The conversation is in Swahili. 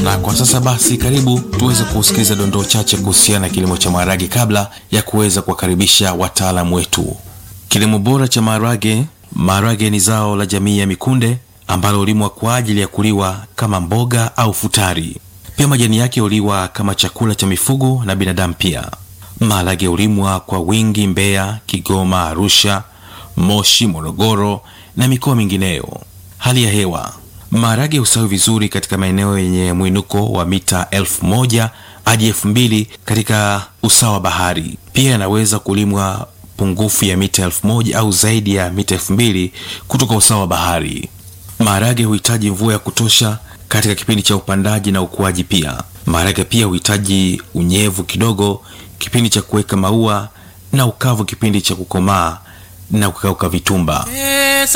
Na kwa sasa basi, karibu tuweze kusikiliza dondoo chache kuhusiana na kilimo cha maharage kabla ya kuweza kuwakaribisha wataalamu wetu. Kilimo bora cha maharage. Maharage ni zao la jamii ya mikunde ambalo hulimwa kwa ajili ya kuliwa kama mboga au futari. Pia majani yake huliwa kama chakula cha mifugo na binadamu pia. Maharage hulimwa kwa wingi Mbeya, Kigoma, Arusha, Moshi, Morogoro na mikoa mingineyo. Hali ya hewa Maharage hustawi vizuri katika maeneo yenye mwinuko wa mita elfu moja hadi elfu mbili katika usawa wa bahari. Pia yanaweza kulimwa pungufu ya mita elfu moja au zaidi ya mita elfu mbili kutoka usawa wa bahari. Maharage huhitaji mvua ya kutosha katika kipindi cha upandaji na ukuaji. Pia maharage pia huhitaji unyevu kidogo kipindi cha kuweka maua na ukavu kipindi cha kukomaa na kukauka vitumba.